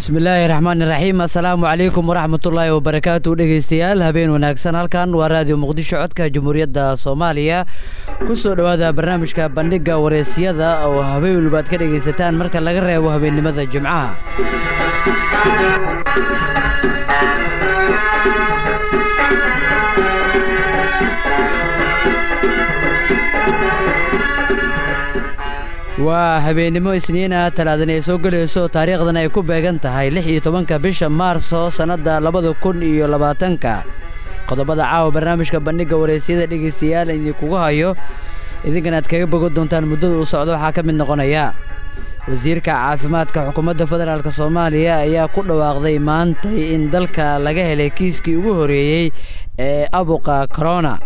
bismillaahi raxmaan iraxiim assalaamu calaykum waraxmatullaahi wabarakaatu dhegeystayaal habeen wanaagsan halkan waa raadiyo muqdisho codka jamhuuriyadda soomaaliya ku soo dhowaada barnaamijka bandhigga wareysiyada oo habeen walba aad ka dhegaysataan marka laga reebo habeennimada jimcaha waa habeennimo isniina talaadana ay soo gelayso taariikhdan ay ku beegan tahay lix iyo tobanka bisha maarso sannadda labada kun iyo labaatanka qodobada caawa barnaamijka bandhigga wareysyada dhegaystayaal idinkugu hayo idinkana aad kaga bogo doontaan muddada uu socdo waxaa ka mid noqonaya wasiirka caafimaadka xukuumadda federaalk soomaaliya ayaa ku dhawaaqday maantay in dalka laga helay kiiskii ugu horeeyey ee abuqa corona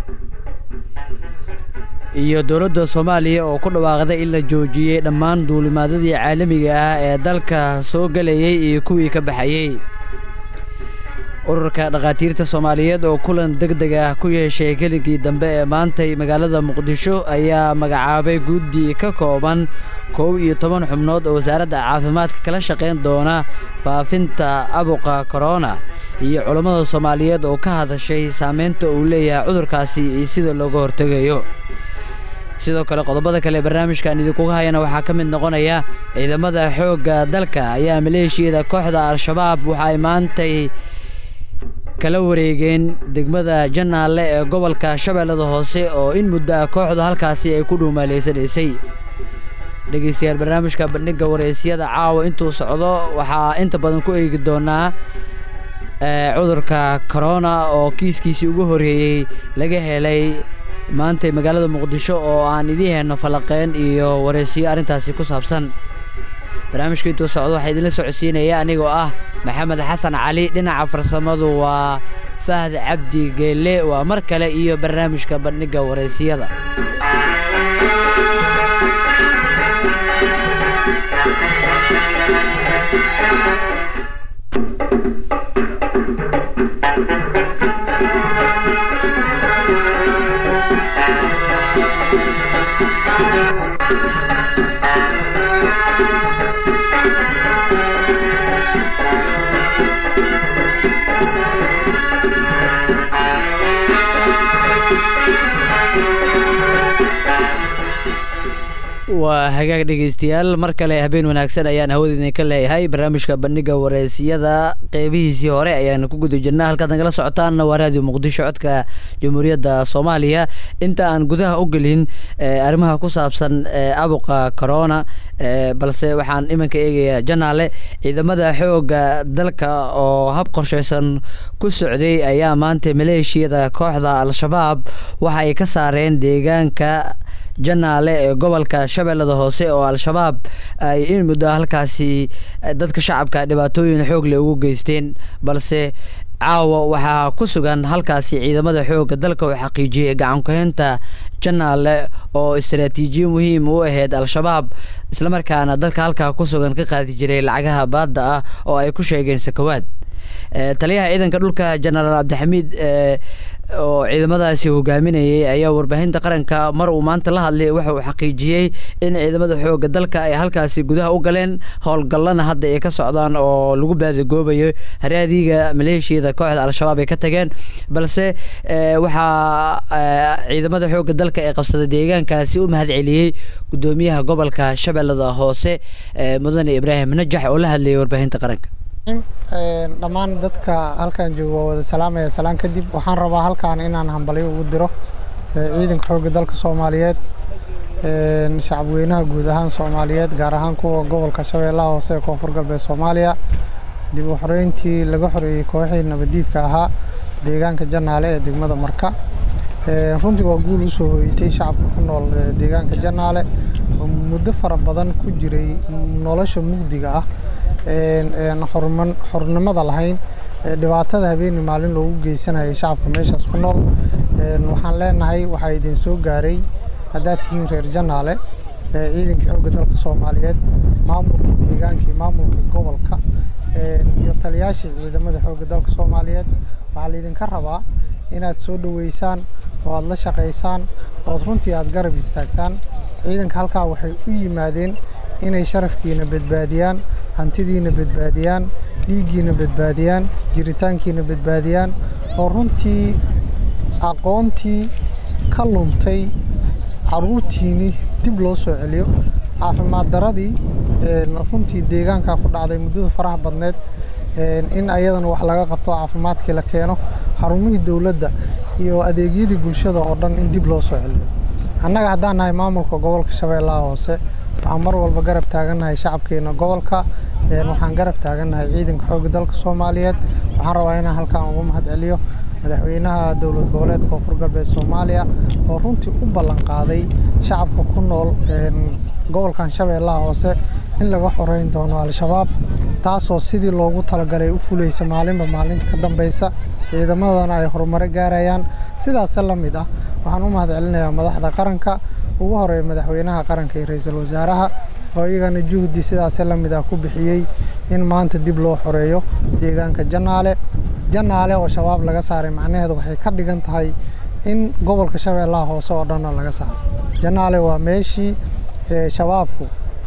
iyo dowladda soomaaliya oo ku dhawaaqday in la joojiyey dhammaan duulimaadadii caalamiga ah ee dalka soo gelayay iyo kuwii ka baxayey ururka dhakhaatiirta soomaaliyeed oo kulan deg deg ah ku yeeshay kelinkii dambe ee maantay magaalada muqdisho ayaa magacaabay guddi ka kooban kow iyo toban xubnood oo wasaaradda caafimaadka kala shaqayn doona faafinta abuqa korona iyo culammada soomaaliyeed oo ka hadashay saameynta uu leeyahay cudurkaasi iyo sida looga hortegayo sidoo kale qodobada kale barnaamijkan idinkuga hayana waxaa ka mid noqonaya ciidamada xoogga dalka ayaa maleeshiyada kooxda al-shabaab waxa ay maantay kala wareegeen degmada janaale ee gobolka shabeellada hoose oo in muddo ah kooxda halkaasi ay ku dhuumaaleysanaysay dhegeystayaal barnaamijka bandhigga wareysyada caawa intuu socdo waxaa inta badan ku eegi doonaa cudurka corona oo kiiskiisii ugu horreeyey laga helay maantay magaalada muqdisho oo aan idiin heyno falaqeen iyo wareysiyo arrintaasi ku saabsan barnaamijka intuu socdo waxaa idinla socodsiinaya anigoo ah maxamed xasan cali dhinaca farsamadu waa fahd cabdi geelle waa mar kale iyo barnaamijka bandhigga wareysiyada waa hagaag dhegeystayaal mar kale habeen wanaagsan ayaan hawada idinka leeyahay barnaamijka bandhigga wareysiyada qeybihiisii hore ayaan ku guda jirnaa halkaad nagala socotaanna waa raadiyo muqdisho codka jamhuuriyadda soomaaliya inta aan gudaha u gelin arrimaha ku saabsan abuqa corona balse waxaan iminka eegayaa janaale ciidamada xoogga dalka oo hab qorsheysan ku socday ayaa maanta maleeshiyada kooxda al-shabaab waxa ay ka saareen deegaanka janaale ee gobolka shabeellada hoose oo al-shabaab ay in muddo halkaasi dadka shacabka dhibaatooyin xoogle ugu geysteen balse caawa waxaa ku sugan halkaasi ciidamada xoogga dalka oo xaqiijiyey gacankuhaynta janaale oo istaraatiijiyo muhiim u ahayd al-shabaab islamarkaana dadka halkaa ku sugan ka qaadi jiray lacagaha baadda ah oo ay ku sheegeen sakawaad taliyaha ciidanka dhulka jenaraal cabdixamiid oo ciidamadaasi hogaaminayay ayaa warbaahinta qaranka mar uu maanta la hadlay waxa uu xaqiijiyey in ciidamada xoogga dalka ay halkaasi gudaha u galeen howlgallana hadda ay ka socdaan oo lagu baadigoobayo haraadiga maleeshiyada kooxda al-shabaab ay ka tageen balse waxaa ciidamada xoogga dalka ee qabsada deegaankaasi u mahad celiyey gudoomiyaha gobolka shabeellada hoose mudane ibraahim najax oo la hadlayay warbaahinta qaranka dhammaan dadka halkan jooga waa wada salaamaya salaan kadib waxaan rabaa halkaan inaan hambalyo ugu diro ciidanka xoogga dalka soomaaliyeed shacabweynaha guud ahaan soomaaliyeed gaar ahaan kuwa gobolka shabeellaha hoose ee koonfur galbeed soomaaliya dib u xoreyntii laga xoreeyey kooxii nabadiidka ahaa deegaanka janaale ee degmada marka runtii waa guul usoo hoyatay shacabka ku nool deegaanka janaale oo muddo fara badan ku jiray nolosha mugdiga ah xornimada lahayn dhibaatada habeeni maalin loogu geysanayay shacabka meeshaas ku nool waxaan leenahay waxaa idin soo gaaray haddaad tihiin reer janaale ciidankii xoogga dalka soomaaliyeed maamulkii deegaankii maamulkii gobolka iyo taliyaashii ciidamada xoogga dalka soomaaliyeed waxaa laydinka rabaa inaad soo dhoweysaan oo aad la shaqaysaan ood runtii aad garab istaagtaan ciidanka halkaa waxay u yimaadeen inay sharafkiina badbaadiyaan hantidiina badbaadiyaan dhiiggiina badbaadiyaan jiritaankiina badbaadiyaan oo runtii aqoontii ka luntay caruurtiinii dib loo soo celiyo caafimaad daradii runtii deegaankaa ku dhacday muddada faraha badneed in ayadana wax laga qabto caafimaadkii la keeno xarumihii dowladda iyo adeegyadii bulshada oo dhan in dib loo soo celiyo annaga haddaan nahay maamulka gobolka shabeellaha hoose waxaan mar walba garab taagannahay shacabkeena gobolka waxaan garab taagannahay ciidanka xoogga dalka soomaaliyeed waxaan rabaa inaan halkaan ugu mahad celiyo madaxweynaha dowlad goboleedka koonfur galbeed soomaaliya oo runtii u ballan qaaday shacabka ku nool gobolkan shabeellaha hoose in laga xoreyn doono al-shabaab taasoo sidii loogu talagalay u fulaysa maalinba maalinta ka dambeysa ciidamadana ay horumaro gaarayaan sidaase la mid ah waxaan u mahad celinayaa madaxda qaranka ugu horeeya madaxweynaha qaranka iyo ra-iisul wasaaraha oo iyagana juhdi sidaase la mid ah ku bixiyey in maanta dib loo xoreeyo deegaanka janaale janaale oo shabaab laga saaray macnaheedu waxay ka dhigan tahay in gobolka shabeellaha hoose oo dhanna laga saaro janaale waa meeshii shabaabku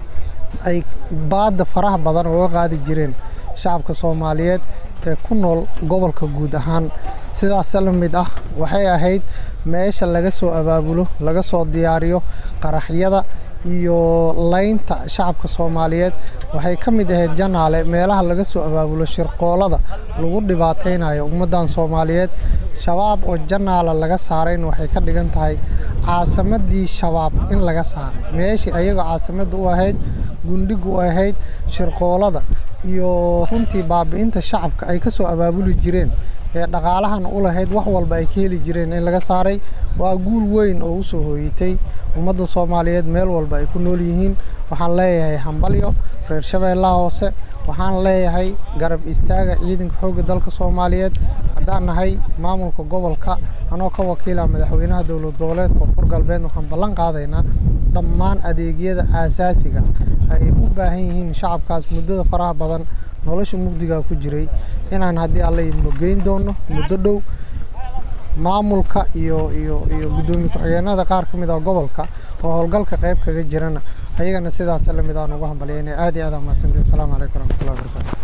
ay baadda faraha badan uga qaadi jireen shacabka soomaaliyeed ee ku nool gobolka guud ahaan sidaas la mid ah waxay ahayd meesha laga soo abaabulo laga soo diyaariyo qaraxyada iyo laynta shacabka soomaaliyeed waxay ka mid ahayd janaale meelaha laga soo abaabulo shirqoolada lagu dhibaataynayo ummaddan soomaaliyeed shabaab oo janaala laga saarayna waxay ka dhigan tahay caasimadii shabaab in laga saaray meeshii ayagoo caasimadda u ahayd gundhiga u ahayd shirqoolada iyo runtii baabi'inta shacabka ay ka soo abaabuli jireen ee dhaqaalahana u lahayd wax walba ay ka heli jireen in laga saaray waa guul weyn oo u soo hooyitay ummadda soomaaliyeed meel walba ay ku nool yihiin waxaan leeyahay hambalyo reer shabeellaha hoose waxaan leeyahay garab istaaga ciidanka xoogga dalka soomaaliyeed haddaan nahay maamulka gobolka anoo ka wakiila madaxweynaha dowlad goboleedka koonfur galbeed waxaan ballan qaadaynaa dhammaan adeegyada aasaasiga ay u baahan yihiin shacabkaas muddada faraha badan nolosha mugdigaa ku jiray inaan haddii alla idmo geyn doono muddo dhow maamulka iyo iyo iyo guddoomiye ku-xigeenada qaar ka mid ah gobolka oo howlgalka qayb kaga jirana ayagana sidaas la mid aan ugu hambalyaynay aad iyo aad aan mahadsantihin asalaamu calaykum waraxmatullahi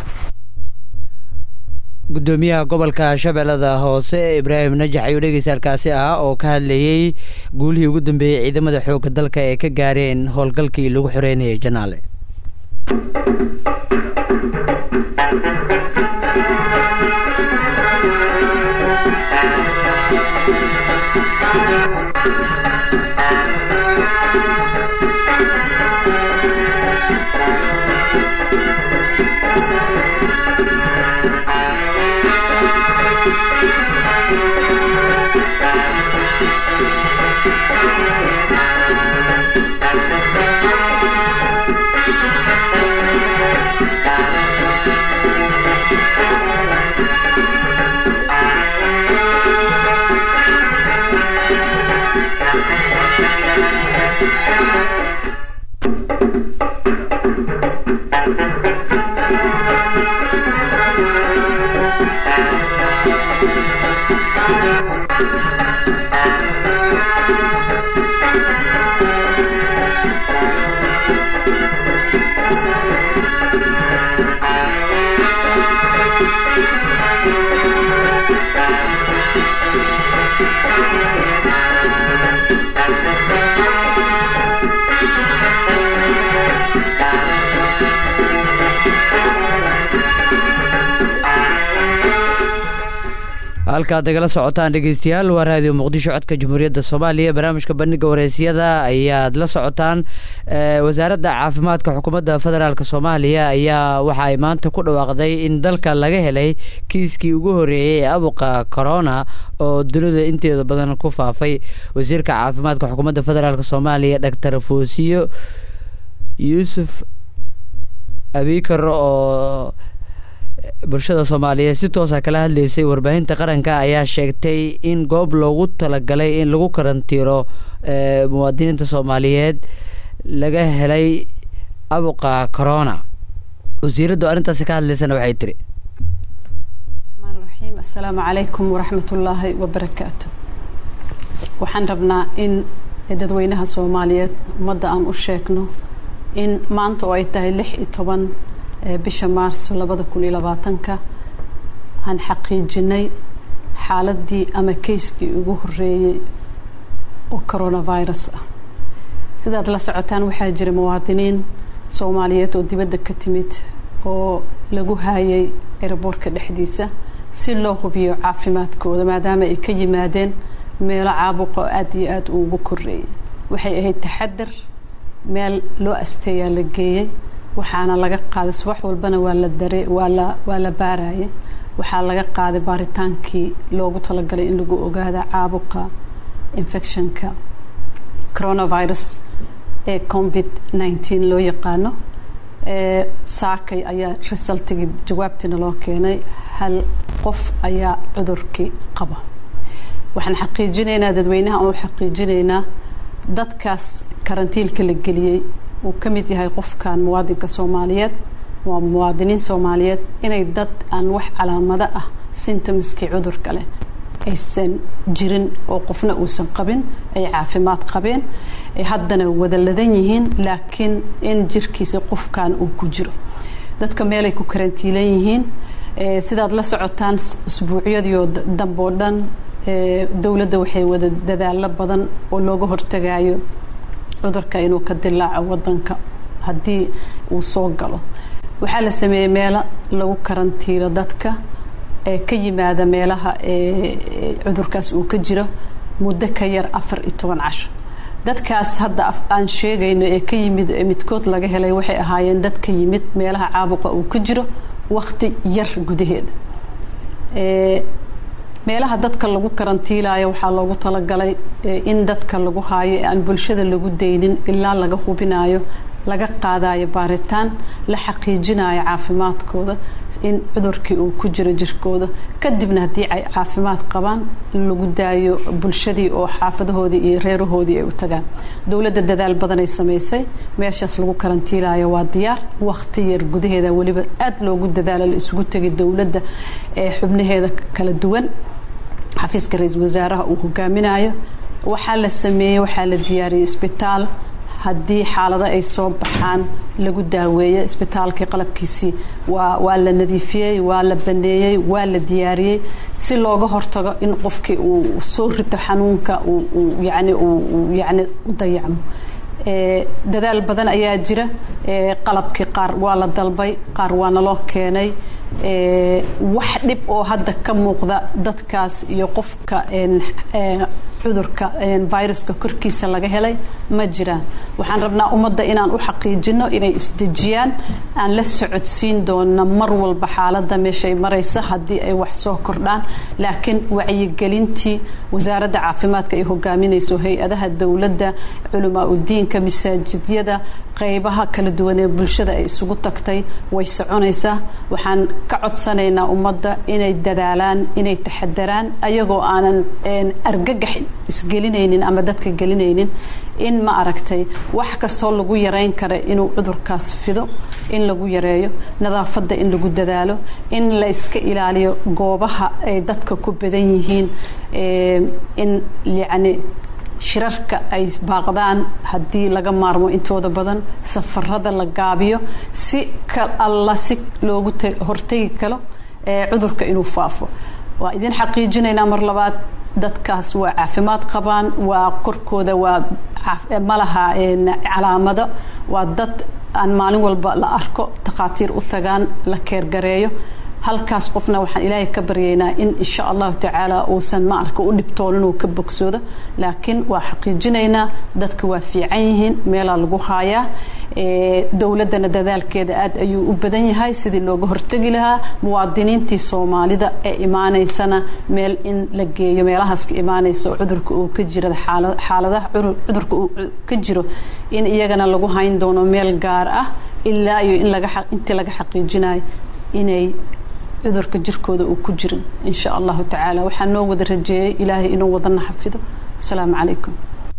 wabarakaatu gudoomiyaha gobolka shabeellada hoose ibraahim najax ayuu dhegeysaalkaasi ah oo ka hadlayey guulihii ugu dambeeyey ciidamada xoogga dalka ee ka gaareen howlgalkii lagu xoreynayay janaale halkaad nagala socotaan dhegeystayaal waa raadiyo muqdisho codka jamhuuriyadda soomaaliya barnaamijka bandhiga wareysyada ayaad la socotaan wasaaradda caafimaadka xukuumadda federaalk soomaaliya ayaa waxa ay maanta ku dhawaaqday in dalka laga helay kiiskii ugu horeeyey ee abuqa corona oo dunida inteeda badan ku faafay wasiirka caafimaadka xukuumadda federaalk soomaaliya doctor foosiyo yuusuf abikar oo bulshada soomaaliyeed si toosa kala hadlaysay warbaahinta qaranka ayaa sheegtay in goob loogu talagalay in lagu karantiiro muwaadiniinta soomaaliyeed laga helay abuqa corona wasiiraddu arrintaasi ka hadlaysana waxay tiri raxmaaniraxiim assalaamu calaykum waraxmatullaahi wabarakaatu waxaan rabnaa in dadweynaha soomaaliyeed ummadda aan u sheegno in maanta oo ay tahay lix iyo toban bisha maarso labada kun iyo labaatanka aan xaqiijinay xaaladii ama kayskii ugu horeeyey oo coronavirus ah sidaad la socotaan waxaa jira muwaadiniin soomaaliyeed oo dibadda ka timid oo lagu haayay eraboorka dhexdiisa si loo hubiyo caafimaadkooda maadaama ay ka yimaadeen meelo caabuqa oo aada iyo aada ugu koreeyay waxay ahayd taxadar meel loo asteeyaa la geeyey waxaana laga qaaday subax walbana waa la dare waa la waa la baarayay waxaa laga qaaday baaritaankii loogu talagalay in lagu ogaada caabuqa infectionka coronavirus ee covid nineteen loo yaqaano saakay ayaa resultigii jawaabtiina loo keenay hal qof ayaa cudurkii qaba waxaan xaqiijinaynaa dadweynaha oo xaqiijinaynaa dadkaas karantiilka la geliyey uu ka mid yahay qofkan muwaadinka soomaaliyeed waa muwaadiniin soomaaliyeed inay dad aan wax calaamado ah symptomskii cudurka leh aysan jirin oo qofna uusan qabin ay caafimaad qabeen ay haddana wada ladan yihiin laakiin in jirkiisa qofkan uu ku jiro dadka meelay ku karantiilan yihiin sidaad la socotaan usbuucyadiio dambe oo dhan dowladda waxay wada dadaalo badan oo looga hortagayo cudurka inuu ka dilaaco wadanka haddii uu soo galo waxaa la sameeyey meelo lagu karantiilo dadka ee ka yimaada meelaha cudurkaas uu ka jiro muddo ka yar afar iyo toban casho dadkaas hadda aan sheegayno ee ka yimid midkood laga helay waxay ahaayeen dad ka yimid meelaha caabuqa uu ka jiro wakti yar gudaheeda meelaha dadka lagu karantiilayo waxaa loogu talagalay in dadka lagu haayo ee aan bulshada lagu daynin ilaa laga hubinayo laga qaadayo baaritaan la xaqiijinayo caafimaadkooda in cudurkii uu ku jiro jirkooda kadibna haddii ay caafimaad qabaan lagu daayo bulshadii oo xaafadahoodii iyo reerahoodii ay u tagaan dowladda dadaal badanay samaysay meeshaas lagu karantiilayo waa diyaar wakti yar gudaheeda weliba aada loogu dadaalo la isugu tegay dowladda ee xubnaheeda kala duwan xafiiska ra-iisul wasaaraha uu hogaaminayo waxaa la sameeyey waxaa la diyaariyey isbitaal haddii xaalado ay soo baxaan lagu daaweeyo isbitaalkii qalabkiisii waa waa la nadiifiyey waa la baneeyey waa la diyaariyey si looga hortago in qofkii uu soo rito xanuunka uu yani uu yani u dayacmo dadaal badan ayaa jira qalabkii qaar waa la dalbay qaar waa naloo keenay wax dhib oo hadda ka muuqda dadkaas iyo qofka cudurka viruska korkiisa laga helay ma jiraan waxaan rabnaa ummadda inaan u xaqiijino inay isdejiyaan aan la socodsiin doona mar walba xaaladda meeshay maraysa haddii ay wax soo kordhaan laakiin wacyigelintii wasaaradda caafimaadka ay hogaaminayso hay-adaha dowladda culamaa udiinka masaajidyada qaybaha kala duwan ee bulshada ay isugu tagtay way soconaysaa waxaan ka codsanaynaa ummadda inay dadaalaan inay taxadaraan ayagoo aanan argagax isgelinaynin ama dadka gelinaynin in ma aragtay wax kastoo lagu yareyn kara inuu cudurkaas fido in lagu yareeyo nadaafadda in lagu dadaalo in la iska ilaaliyo goobaha ay dadka ku badan yihiin in yacni shirarka ay baaqdaan haddii laga maarmo intooda badan safarada la gaabiyo si ka alla si loogu hortegi karo cudurka inuu faafo waa idin xaqiijinaynaa mar labaad dadkaas waa caafimaad qabaan waa korkooda waa malaha calaamado waa dad aan maalin walba la arko takhaatiir u tagaan la keergareeyo halkaas qofna waxaan ilaahay ka baryaynaa in insha allahu tacaala uusan ma arka u dhibtoon inuu ka bogsoodo laakiin waa xaqiijinaynaa dadka waa fiican yihiin meelaa lagu haayaa dowladdana dadaalkeeda aad ayuu u badan yahay sidii looga hortegi lahaa muwaadiniintii soomaalida ee imaaneysana meel in la geeyo meelahaas ka imaanaysa oo cudurka uu ka jira xaaladaha cudurka uu ka jiro in iyagana lagu hayn doono meel gaar ah ilaa iyo in laga intii laga xaqiijinayo inay cudurka jirkooda uu ku jirin insha allahu tacaala waxaa noo wada rajeeyey ilaahay inuu wadana xafido asalaamu calaykum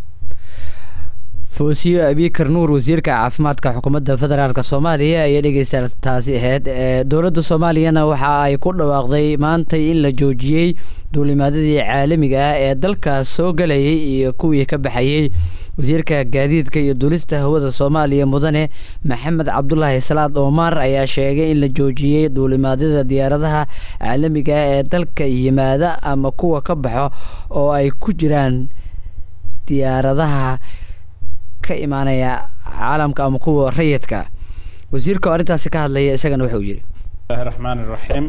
foosiyo abikar nuur wasiirka caafimaadka xukuumadda federaalk soomaaliya ayay dhegeysta taasi ahayd dowladda soomaaliyana waxa ay ku dhawaaqday maantay in la joojiyey duulimaadyadii caalamiga ah ee dalkaas soo galayay iyo kuwii ka baxayey wasiirka gaadiidka iyo duulista hawada soomaaliya mudane maxamed cabdulaahi salaad oomar ayaa sheegay in la joojiyey duulimaadyada diyaaradaha caalamiga ah ee dalka yimaada ama kuwa ka baxo oo ay ku jiraan diyaaradaha ka imaanaya caalamka ama kuwa rayidka wasiirka oo arrintaasi ka hadlaya isagana wuxuu yidhi bismillahi raxmaani raxiim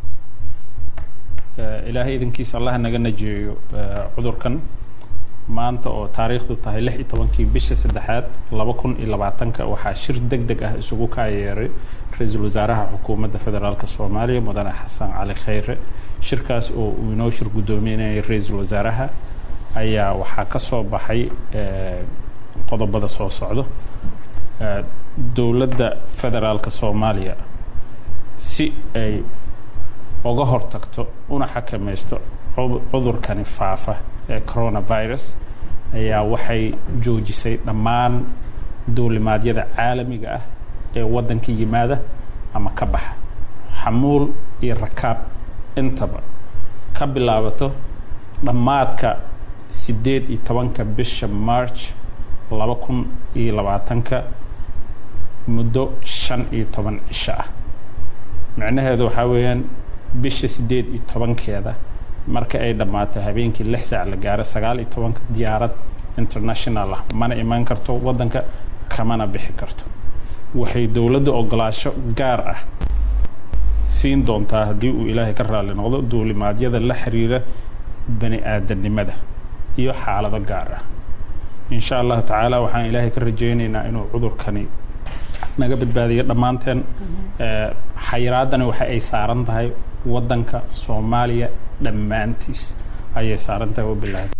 ilaahay idinkiisa allah naga najeeyo cudurkan maanta oo taariikhdu tahay lix iyo tobankii bisha saddexaad laba kun iyo labaatanka waxaa shir deg deg ah isugu kaayeeray ra-iisul wasaaraha xukuumadda federaalk soomaaliya mudane xasan cali khayre shirkaas oo uu inoo shir guddoominayay ra-iisul wasaaraha ayaa waxaa ka soo baxay qodobada soo socdo dowladda federaalka soomaaliya si ay uga hortagto una xakamaysto cudurkani faafa ee coronavirus ayaa waxay joojisay dhammaan duulimaadyada caalamiga ah ee waddanka yimaada ama ka baxa xamuul iyo rakaab intaba ka bilaabato dhammaadka siddeed iyo tobanka bisha march laba kun iyo labaatanka muddo shan iyo toban cisho ah micnaheedu waxaa weeyaan bisha siddeed iyo tobankeeda marka ay dhammaato habeenkii lix saac la gaaro sagaal iyo tobanka diyaarad international ah mana imaan karto waddanka kamana bixi karto waxay dowladda ogolaasho gaar ah siin doontaa haddii uu ilaahay ka raalli noqdo duulimaadyada la xiriira bani aadamnimada iyo xaalado gaar ah insha allahu tacaala waxaan ilaahay ka rajaynaynaa inuu cudurkani naga badbaadiyo dhammaanteen xayiraadani waxa ay saaran tahay waddanka soomaaliya dhammaantiis ayay saaran tahay wabilahi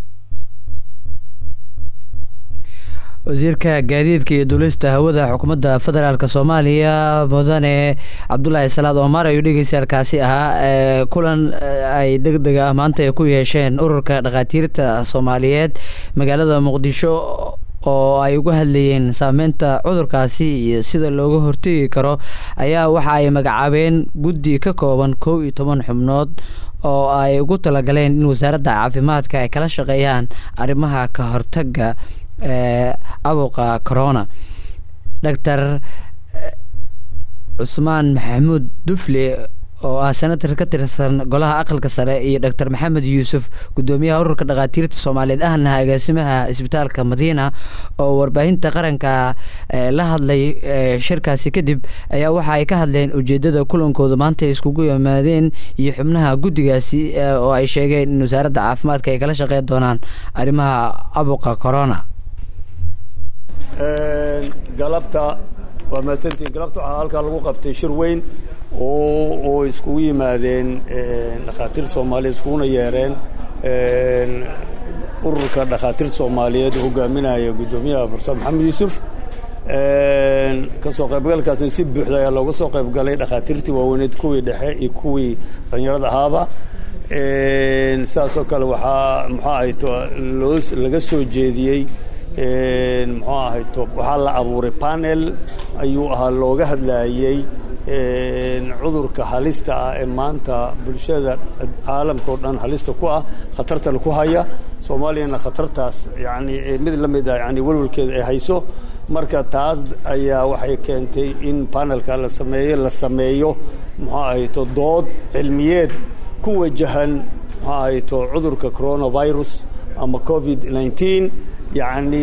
wasiirka gaadiidka iyo duulista hawada xukuumadda federaalk soomaaliya mudane cabdulaahi salaad omar ayuu dhegeystayaalkaasi ahaa kulan ay deg deg ah maanta ay ku yeesheen ururka dhakhaatiirta soomaaliyeed magaalada muqdisho oo ay uga hadlayeen saameynta cudurkaasi iyo sida looga hortegi karo ayaa waxa ay magacaabeen guddi ka kooban kow iyo toban xubnood oo ay ugu talagaleen in wasaaradda caafimaadka ay kala shaqeeyaan arrimaha ka hortaga abuqa corona doctor cusmaan maxamuud dufle oo ah senator ka tirsan golaha aqalka sare iyo doctor maxamed yuusuf guddoomiyaha ururka dhakhaatiirta soomaaliyeed ahna agaasimaha isbitaalka madiina oo warbaahinta qaranka la hadlay shirkaasi kadib ayaa waxa ay ka hadleen ujeedada kulankooda maanta ay iskugu yimaadeen iyo xubnaha guddigaasi oo ay sheegeen in wasaaradda caafimaadka ay kala shaqeyn doonaan arrimaha abuqa corona galabta waa mahadsantiin galabta waxaa halkaa lagu qabtay shir weyn oo oo iskugu yimaadeen dhakhaatiir soomaaliyeed iskuguna yeereen ururka dhakhaatiir soomaaliyeed oo hogaaminaya guddoomiyaha profesor maxamed yuusuf kasoo qaybgalkaasna si buuxda ayaa looga soo qaybgalay dhakhaatiirtii waaweyneed kuwii dhexe iyo kuwii dhalinyarada ahaaba sidaasoo kale waxaa muxuu ahayto loo laga soo jeediyey muxuu ahayto waxaa la abuuray panel ayuu ahaa looga hadlaayey cudurka halista ah ee maanta bulshada caalamka oo dhan halista ku ah khatartana ku haya soomaaliyana khatartaas yani mid la mid ah yani welwalkeeda ay hayso marka taas ayaa waxay keentay in panelka la sameeyo la sameeyo muxuu ahayto dood cilmiyeed ku wajahan muxuu ahayto cudurka coronavirus ama covid nineteen yacni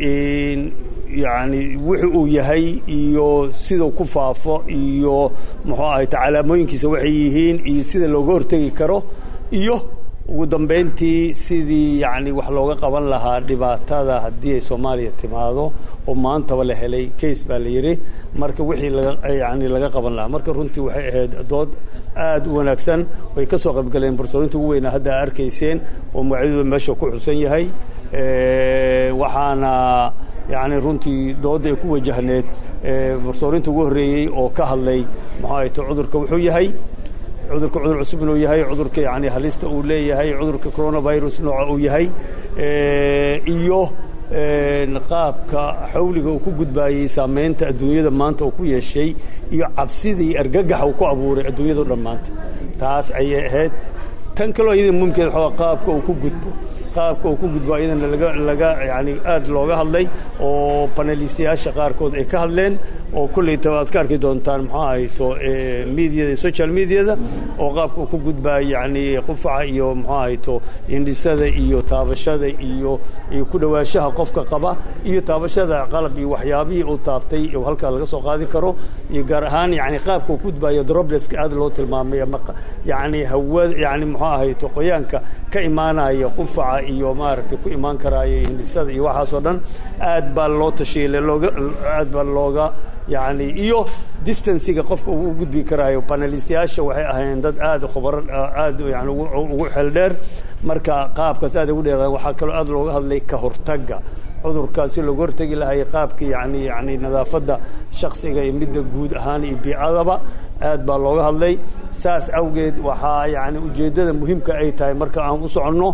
yani wuxu uu yahay iyo siduu ku faafo iyo muxuu ahayto calaamooyinkiisa waxay yihiin iyo sida looga hortegi karo iyo ugu dambayntii sidii yani wax looga qaban lahaa dhibaatada haddii ay soomaaliya timaado oo maantaba la helay case baa la yidhi marka wixii laga yani laga qaban lahaa marka runtii waxay ahayd dood aad u wanaagsan way ka soo qaybgaleen barsoorinta ugu weynaa hadda a arkayseen oo magacyadooda meesha ku xusan yahay waxaana yani runtii doodda ay ku wajahneed barsoorinta ugu horreeyey oo ka hadlay muxuu ahayto cudurka wuxuu yahay cudurka cudur cusub inuu yahay cudurka yani halista uu leeyahay cudurka coronavirus nooca uu yahay iyo qaabka xawliga uu ku gudbaayey saamaynta adduunyada maanta uu ku yeeshay iyo cabsidii argagaxa uu ku abuuray adduunyado dhan maanta taas ayay ahayd tan kaloo iyada mumkeed waxaa qaabka uu ku gudbo qaabka uu ku gudbo iyadana laga laga yani aad looga hadlay oo panelistayaasha qaarkood ay ka hadleen oo kulleytaba aad ka arki doontaan muxuu ahayto mediada social mediada oo qaabka uu ku gudbaa yani qufaca iyo muxuu ahayto indhisada iyo taabashada iyo iyo ku dhawaanshaha qofka qaba iyo taabashada qalab iyo waxyaabihii uu taabtay oo halkaa laga soo qaadi karo iyo gaar ahaan yani qaabka uu ku gudbayo dropletska aad loo tilmaamay yani hawada yani muxuu ahayto qoyaanka ka imaanaya qufaca iyo maaragtay ku imaan karaayo hindhisada iyo waxaasoo dhan aad baa loo tashiilay looga aad baa looga yani iyo distanciga qofka uu u gudbi karaayo panelistayaasha waxay ahaayeen dad aad khubaro aad yani ugu xeeldheer marka qaabkaas aad ugu dheeraadaan waxaa kaloo aad looga hadlay ka hortagga cudurkaasi looga hortegi lahay qaabka yani yani nadaafadda shaksiga iyo midda guud ahaan iyo biicadaba aad baa looga hadlay saas awgeed waxaa yani ujeeddada muhiimka ay tahay marka aan u soconno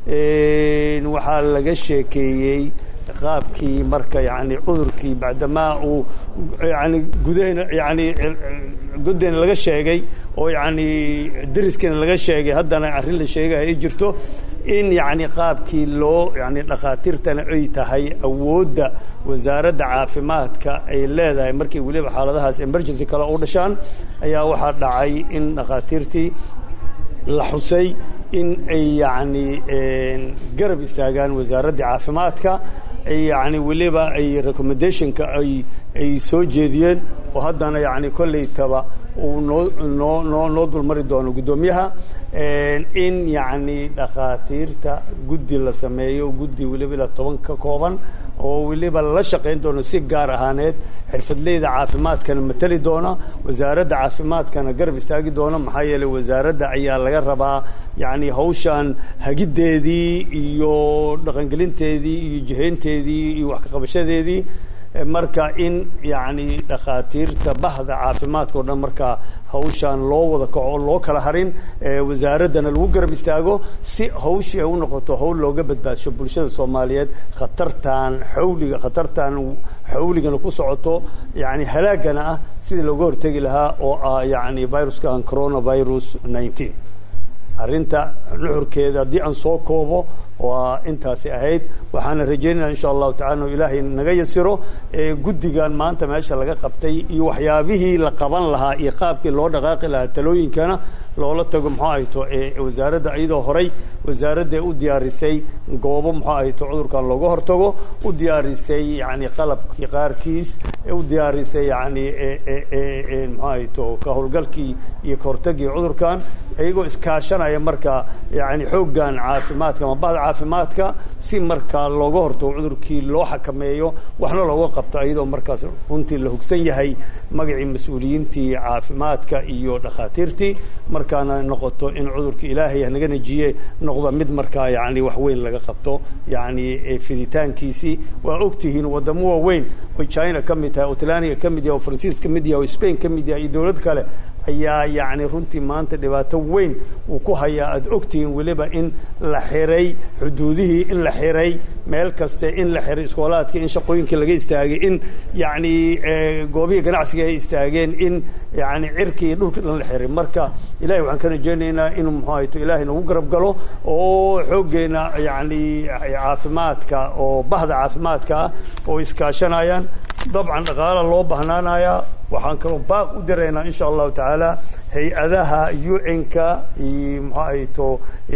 waxaa laga sheekeeyey qaabkii marka yani cudurkii bacdamaa uu yani gudahena yani goddeyna laga sheegay oo yani deriskana laga sheegay haddana arrin la sheegaya ay jirto in yani qaabkii loo yani dhakhaatiirtana ay tahay awoodda wasaaradda caafimaadka ay leedahay markii weliba xaaladahaas emergency kale u dhashaan ayaa waxaa dhacay in dhakhaatiirtii la xusay in ay yani garab istaagaan wasaaraddii caafimaadka yani weliba ay recommendationka ay ay soo jeediyeen oo haddana yani kolleytaba uu noo noo noo noo dulmari doono guddoomiyaha in yani dhakhaatiirta guddi la sameeyo guddi weliba ilaa toban ka kooban oo weliba la shaqayn doono si gaar ahaaneed xirfadleyda caafimaadkana mateli doona wasaaradda caafimaadkana garab istaagi doona maxaa yeeley wasaaradda ayaa laga rabaa yani hawshan hagiddeedii iyo dhaqangelinteedii iyo jihaynteedii iyo wax ka qabashadeedii marka in yani dhakhaatiirta bahda caafimaadka oo dhan markaa hawshaan loo wada kaco loo kala harin wasaaraddana lagu garab istaago si hawshii ay u noqoto hawl looga badbaadsho bulshada soomaaliyeed khatartan xawliga khatartan xawligana ku socoto yani halaagana ah sidii looga hortegi lahaa oo ah yani viruskan coronavirus nineteen arrinta nuxurkeeda haddii aan soo koobo waa intaasi ahayd waxaana rajaynaya insha allahu tacala inu ilaahay naga yasiro guddigan maanta meesha laga qabtay iyo waxyaabihii la qaban lahaa iyo qaabkii loo dhaqaaqi lahaa talooyinkana loola tago muxuu ahayto wasaaradda iyadoo horay wasaaradda u diyaarisay goobo muxuu ahayto cudurkan looga hortago u diyaarisay yani qalabkii qaarkiis u diyaarisay yani muxuu ahayto ka howlgalkii iyo ka hortagii cudurkan iyagoo iskaashanaya marka yani xooggan caafimaadka ama bahda caafimaadka si markaa looga hortago cudurkii loo xakameeyo waxna looga qabto iyadoo markaas runtii la hugsan yahay magacii mas-uuliyiintii caafimaadka iyo dhakhaatiirtii markaana noqoto in cudurka ilaahay hanaga najiye noqdo mid markaa yani wax weyn laga qabto yani fiditaankiisii waa ogtihiin wadamo waaweyn oo china ka mid tahay oo talaniga ka mid yahay oo faransiis ka mid yahay oo spain ka mid yahay iyo dowlad kale ayaa yani runtii maanta dhibaato weyn uu ku hayaa aad ogtihiin weliba in la xiray xuduudihii in la xiray meel kaste in la xiray iskoolaadkii in shaqooyinkii laga istaagay in yani goobihii ganacsiga ay istaageen in yani cirkii iyo dhulkii dhan la xiray marka ilahay waxaan ka rajaynaynaa inuu muxuu ahayto ilaahay nagu garab galo oo xooggeena yani caafimaadka oo bahda caafimaadka ah oo iskaashanayaan dabcan dhaqaala loo bahnaanayaa waxaan kaloo baaq u diraynaa insha allahu tacaala hay-adaha un-ka iyo muxuu ahayto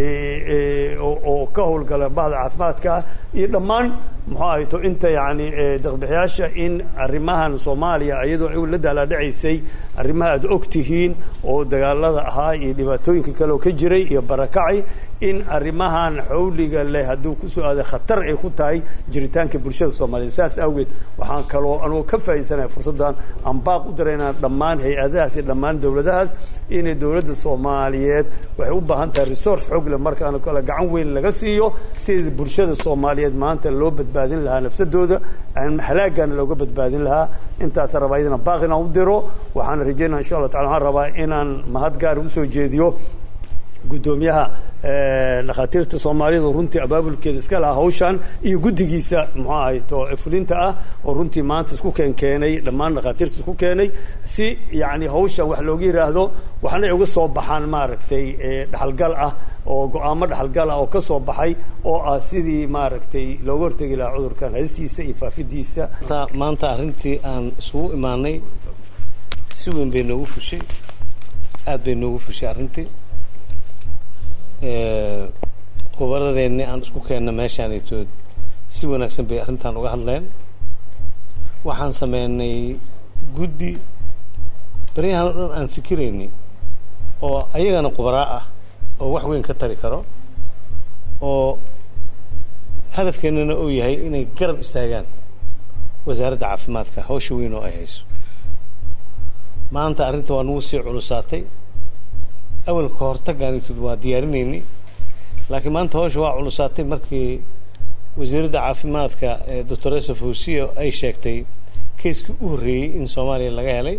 oo ka howlgala bahda caafimaadka iyo dhammaan muxuu ahayto inta yani daqbixiyaasha in arrimahan soomaaliya iyadoo ay la daalaadhacaysay arrimaha aad og tihiin oo dagaalada ahaa iyo dhibaatooyinka kale oo ka jiray iyo barakacay in arrimahan xawliga leh hadduu kusoo aaday khatar ay ku tahay jiritaanka bulshada soomaaliyeed saas awgeed waxaan kaloo anuu ka faa'iidsanaya fursaddan aan baaq u diraynaa dhammaan hay-adahaas iyo dhammaan dowladahaas inay dowladda soomaaliyeed waxay u baahan tahay resource xoog leh markaana kale gacan weyn laga siiyo sidii bulshada soomaaliyeed maanta loo badbaadin lahaa nafsadooda halaagana looga badbaadin lahaa intaasa rabaa iyadana baaq inaan u diro waxaana rajaynaa insha allah tacala waxaan rabaa inaan mahad gaar usoo jeediyo guddoomiyaha dhakhaatiirta soomaalidu runtii abaabulkeeda iska lahaa hawshan iyo guddigiisa muxuu ahayto fulinta ah oo runtii maanta isku keen keenay dhammaan dhakhaatiirta isku keenay si yacni hawshan wax looga yidhaahdo waxna ay uga soo baxaan maaragtay dhaxalgal ah oo go-aamo dhaxalgal ah oo ka soo baxay oo ah sidii maaragtay looga hortegi lahaa cudurkan haystiisa iyo faafidiisa maanta arrintii aan isugu imaanay si weyn bay noogu fushay aad bay noogu fushay arrintii khubaradeenni aan isku keenna meeshaanitood si wanaagsan bay arrintan uga hadleen waxaan sameynay guddi baryahan o dhan aan fikiraynay oo ayagana khubaraa ah oo wax weyn ka tari karo oo hadafkeennana uu yahay inay garab istaagaan wasaaradda caafimaadka hawsha weyn oo ay hayso maanta arrinta waa nagu sii culusaatay awalka hortagaanitood waa diyaarinaynay laakiin maanta hawsha waa culusaatay markii wasiiradda caafimaadka ee doctoresa fawsiya ay sheegtay kayskii u horreeyey in soomaaliya laga helay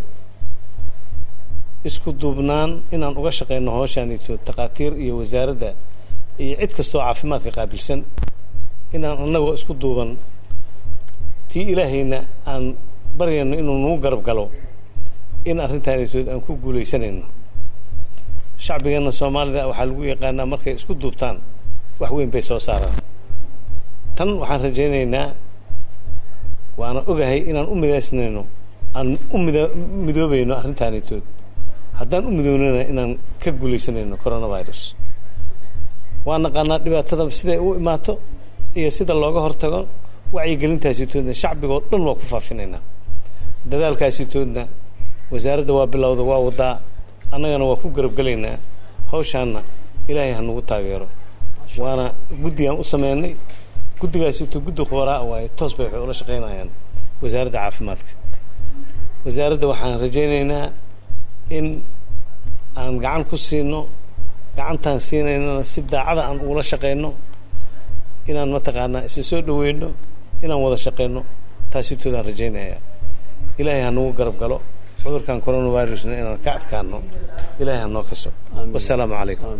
isku duubnaan inaan uga shaqeyno hawshaanitood takhaatiir iyo wasaaradda iyo cid kastoo caafimaadka qaabilsan inaan annagoo isku duuban tii ilaahayna aan baryayno inuu nagu garab galo in arrintaanitood aan ku guulaysanayno shacbigeenna soomaalida waxaa lagu yaqaanaa markay isku duubtaan wax weyn bay soo saaraan tan waxaan rajaynaynaa waana ogahay inaan u midaysnayno aan u mida midoobayno arrintaanitood haddaan u midoonana inaan ka guulaysanayno coronavirus waa naqaanaa dhibaatada siday u imaato iyo sida looga hortago wacyigelintaasitoodna shacbigoo dhan waa ku faafinaynaa dadaalkaasitoodna wasaaradda waa bilowda waa wadaa annagana waa ku garabgelaynaa hawshaanna ilaahay ha nagu taageero waana guddigaan u sameynay guddigaasito guddi khubaraa waaye toos bay waxay ula shaqaynayaan wasaaradda caafimaadka wasaaradda waxaan rajaynaynaa in aan gacan ku siino gacantaan siinaynana si daacada aan ugula shaqayno inaan mataqaanaa isa soo dhaweyno inaan wada shaqayno taasitoodaan rajaynayaa ilaahay ha nagu garab galo cudurkan coronavirusna inaan ka adkaano ilahay ha noo kaso wasalaamu calaykum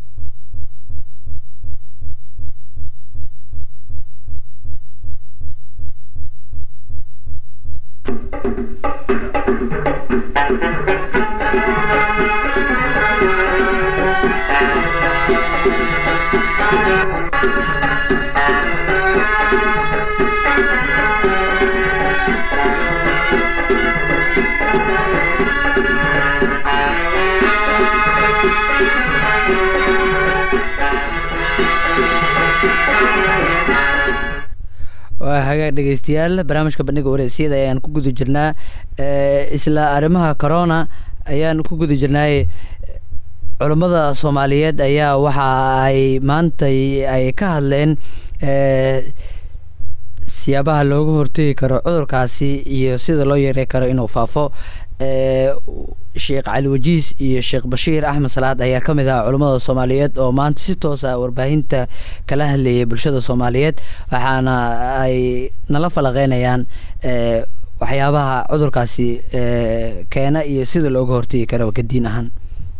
waa hagaag dhegeystayaal barnaamijka bandhiga wareysiyada ayaan ku guda jirnaa isla arrimaha corona ayaan ku guda jirnaay culammada soomaaliyeed ayaa waxa ay maantay ay ka hadleen siyaabaha looga hortegi karo cudurkaasi iyo sida loo yarey karo inuu faafo sheekh cali wajiis iyo sheekh bashiir axmed salaad ayaa ka mid ah culammada soomaaliyeed oo maanta si toos ah warbaahinta kala hadlayay bulshada soomaaliyeed waxaana ay nala falaqeynayaan waxyaabaha cudurkaasi keena iyo sida looga hortegi karo kadiin ahaan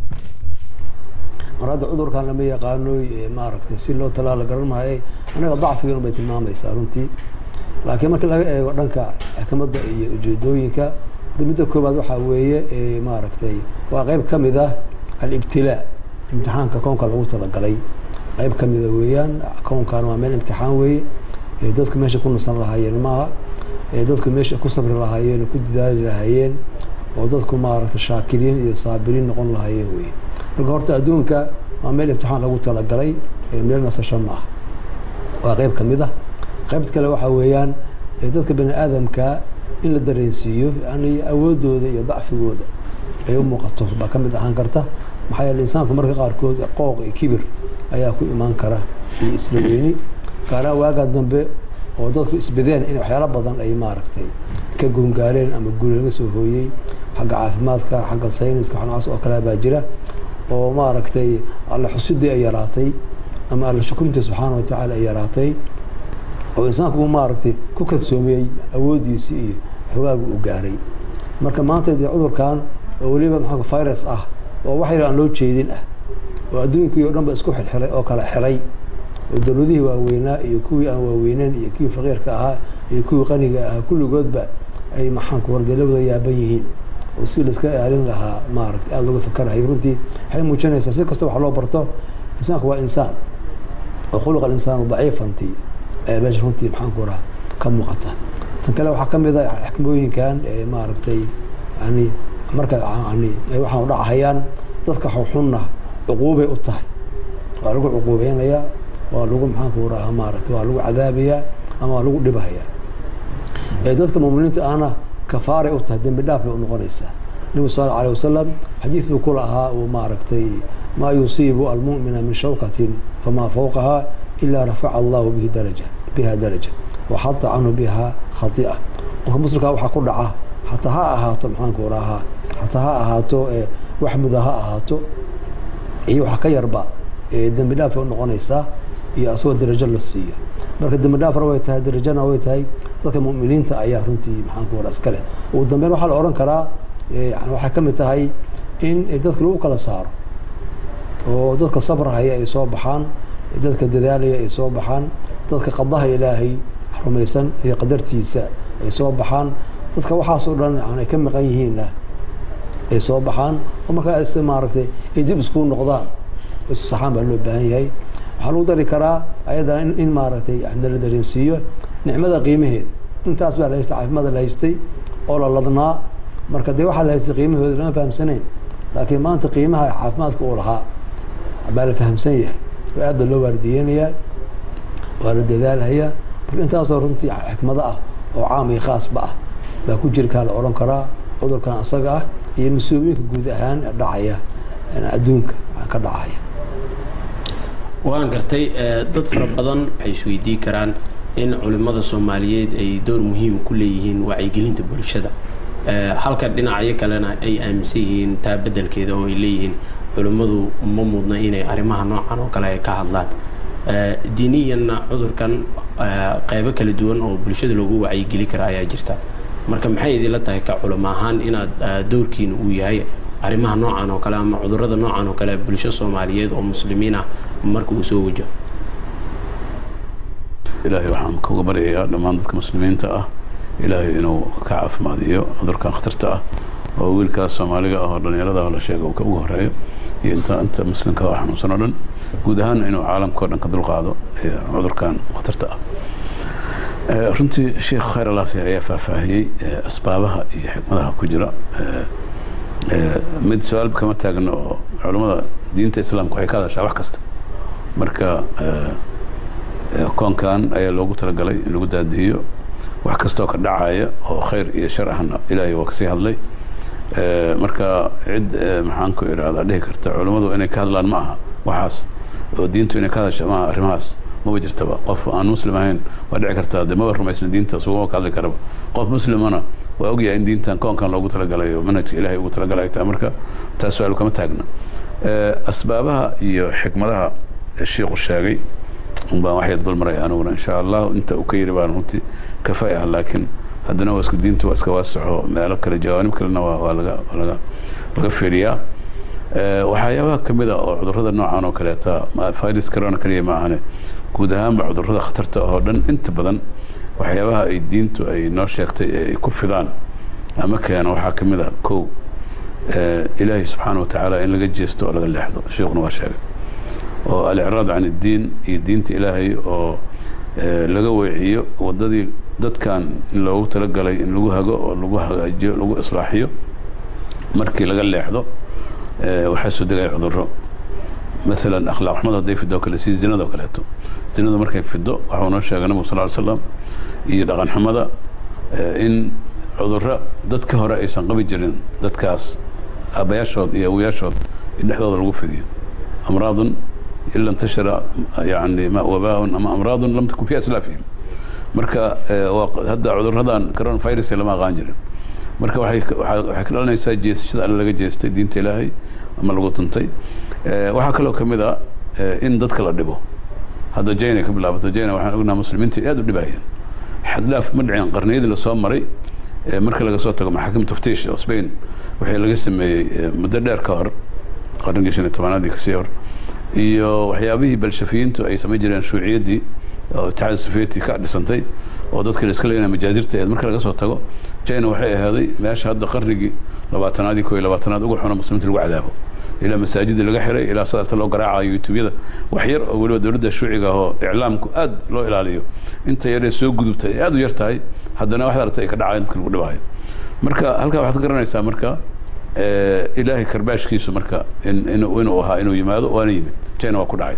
mar hadda cudurkan lama yaqaano maaragtay si loo talaala garan maaye anaga dacfigan bay tilmaamaysaa runtii laakiin marka laga eego dhanka xikmadda iyo ujeedooyinka midda koobaad waxaa weeye maaragtay waa qeyb ka mid ah alibtilaa imtixaanka koonka lagu talagalay qeyb ka mida weeyaan koonkan waa meel imtixaan weeye dadka meesha ku nasan lahaayeen maaha dadku meesha ku sabri lahaayeen ku dadaali lahaayeen oo dadku maaragtay shaakiriin iyo saabiriin noqon lahaayeen weye marka horta adduunka waa meel imtixaan lagu talagalay meel nasasho ma ah waa qeyb ka mid ah qaybta kale waxaa weeyaan dadka bani aadamka in la dareensiiyo yani awoodooda iyo dacfigooda ay u muuqato baa ka mid ahaan karta maxaa yeele insaanku marka qaarkood qooq iyo kibir ayaa ku imaan kara iyo isla weyni gaaraha waagaa dambe oo dadku isbadeen in waxyaalo badan ay maaragtay ka goongaareen ama guri laga soo hooyey xagga caafimaadka xagga sayniska waxnacaas oo kale baa jira oo maaragtay alla xusidii ay yaraatay ama alla shukurintii subxaana wa tacaala ay yaraatay oo insaanku uu maaragtay ku kadsoomiyey awooddiisii iyo xogaaga uu gaaray marka maanta dee cudurkan oo weliba maxaa virus ah oo wax yar aan loo jeedin ah oo adduunkii o dhan ba isku xilxilay oo kala xilay oo dowladihii waaweynaa iyo kuwii aan waaweyneyn iyo kuwii faqiirka ahaa iyo kuwii qaniga ahaa kulligoodba ay maxaanku wardelawada yaaban yihiin oo si laiska ilaalin lahaa maaragtay aada looga fakarahay runtii waxay muujinaysaa si kasta wax loo barto insaanku waa insaan oo khuluqa alinsaanu daciifantii ayaa meesha runtii maxaanku raha ka muuqata tan kale waxaa ka mid a xakmooyinkan maaragtay yani marka yani waxaan udhacahayaan dadka xunna cuquubay u tahay waa lagu cuquubeynayaa waa lagu maxaanku raha maaragtay waa lagu cadaabayaa ama waa lagu dhibahaya dadka muminiinta ahna kafaaray u tahay dembi dhaaf bay u noqonaysaa nebigu sal allahu alay wasalam xadiid buu ku lahaa uu maaragtay maa yusiibu almu'mina min shawkatin famaa fawqaha ilaa rafaca allahu bihi daraja biha daraja waxata canhu biha khati'a qofka muslimkaa waxaa ku dhaca xataa ha ahaato maxaanku rahaa xataa ha ahaato wax muda ha ahaato iyo waxa ka yarba dembi dhaaf bay u noqonaysaa iyo asagoo darajo la siiyo marka dembi dhaafna way tahay darajana way tahay dadka mu'miniinta ayaa runtii maxaanku wara iskale ugu dambeyn waxaa la odhan karaa waxay ka mid tahay in dadka lagu kala saaro oo dadka sabrahaya ay soo baxaan dadka dadaalaya ay soo baxaan dadka qadaha ilaahay rumaysan iyo qadartiisa ay soo baxaan dadka waxaasoo dhan ay ka maqan yihiinna ay soo baxaan oo markaa is maaragtay ay dib isku noqdaan issaxaan baa loo baahan yahay waxaa lagu dari karaa ayadana in maaragtay la dareensiiyo nicmada qiimaheeda intaas baa la haystay caafimaada la haystay oo la ladnaa marka dee waxaa la haystay qiimahooda lama fahamsanayn laakiin maanta qiimaha caafimaadka uu lahaa baa la fahamsan yahay oo aad baa loo waardiyeynayaa waa la dadaalhayaa marka intaasoo runtii xikmado ah oo caam iyo khaasba ah baa ku jirkaa la odhan karaa cudurkan asaga ah iyo mas-uuliyinka guud ahaan dhacaya adduunka ka dhacaya waan gartay dad fara badan waxay isweydii karaan in culimmada soomaaliyeed ay door muhiim ku leeyihiin wacyigelinta bulshada halka dhinacyo kalena ay aaminsan yihiin taa bedelkeeda oo ay leeyihiin culimmadu ma mudna inay arrimaha noocan oo kale ay ka hadlaan diiniyanna cudurkan qeybo kala duwan oo bulshada loogu wacyigeli kara ayaa jirta marka maxay idinla tahay ka culimo ahaan inaad doorkiina uu yahay arrimaha noocan oo kale ama cudurrada noocan oo kale bulsho soomaaliyeed oo muslimiin ah marka uu soo wajaho ilaahay waxaan kuga baryayaa dhammaan dadka muslimiinta ah ilaahay inuu ka caafimaadiyo cudurkan khatarta ah oo wiilkaas soomaaliga ah oo dhallinyarada la sheega uu ka ugu horeeyo iyo inta inta muslimka oo xanuunsan oo dhan guud ahaan inuu caalamka o dhan ka dulqaado cudurkan khatarta ah runtii sheekh khayr alaasi ayaa faahfaahiyey asbaabaha iyo xikmadaha ku jira mid su-aal kama taagno oo culammada diinta islaamka waxay ka hadashaa wax kasta marka koonkan ayaa loogu talagalay in lagu daadihiyo wax kastoo ka dhacaya oo khayr iyo shar ahna ilaahay waa kasii hadlay marka cid maxaan ku idhahdaa dhihi karta culammadu inay ka hadlaan ma aha waxaas oo diintu inay ka hadasha maaha arrimahaas maba jirtaba qof aan muslim ahayn waa dhici kartaa dee maba rumaysna diinta sugama ka hadli karaba qof muslimana waa ogyahay in diintan koonkan loogu talagalay oo manhajka ilaahay ugu talagalay ay tahay marka taas su-aal kama taagna asbaabaha iyo xikmadaha sheikhu sheegay baan waxay dulmaraya aniguna insha allah inta uu ka yiri baan runtii kafay ah laakiin haddana waa iska diintu waa iska waasaxo meelo kale jawaanib kalena waa waa laga laga laga fiiriyaa waxyaabaha ka mid a oo cudurrada noocan oo kaleeta virus corona kaliya ma ahane guud ahaanba cudurrada khatarta oo dhan inta badan waxyaabaha ay diintu ay noo sheegtay ee ay ku fidaan ama keeno waxaa ka mid a kow ilaahay subxaana wa tacaala in laga jeesto oo laga leexdo sheikuna waa sheegay oo alicraad can iddiin iyo diinta ilaahay oo laga weeciyo waddadii dadkan in loogu talagalay in lagu hago oo lagu hagaajiyo lagu islaaxiyo markii laga leexdo waxaa soo degaya cudurro maalan akhlaaq xumada hadday fido o kale si zinada oo kaleeto zinadu markay fido waxau noo sheegay nabigu sal ly slam iyo dhaqan xumada in cudurro dadka hore aysan qabi jirin dadkaas aabbayaashood iyo awoyaashood in dhexdooda lagu fidiyo amraadun ila intashara yani wabaaun ama amraadun lam takun fi aslaafihim marka hadda cudurradan coronavirus lama aqaan jirin marka waxay waxay ka dhalanaysaa jeesashada alle laga jeestay diinta ilaahay ama lagu tuntay waxaa kaloo ka mid a in dadka la dhibo hadda jayna ka bilaabato jayna waxaan ognaha muslimiinta aad u dhibayeen xaddhaaf ma dhicin qarniyadii lasoo maray marka laga soo tago maxaakim taftiish oo spain waxay laga sameeyey muddo dheer ka hor qarnigii shan iyo tobanaadii kasii hor iyo waxyaabihii balshafiyiintu ay samayn jireen shuuciyaddii oo itixaad sufiyeti ka dhisantay oo dadka la iska leeyahay majaazirta eed marka laga soo tago china waxay ahaaday meesha hadda qarnigii labaatanaad iyo koo iyo labaatanaad ugu xuna muslimiinta lagu cadaabo ilaa masaajida laga xiray ilaa sidaasta loo garaacayo youtubeyada wax yar oo weliba dowladda shuuciga ahoo iclaamku aad loo ilaaliyo inta yaree soo gudubtay ay aad u yar tahay haddana waxaad aragtay ay ka dhacayan dadka lagu dhibaayo marka halkaa waxaad ka garanaysaa marka ilaahay karbaashkiisu marka inuu ahaa inuu yimaado waana yimid china waa ku dhacay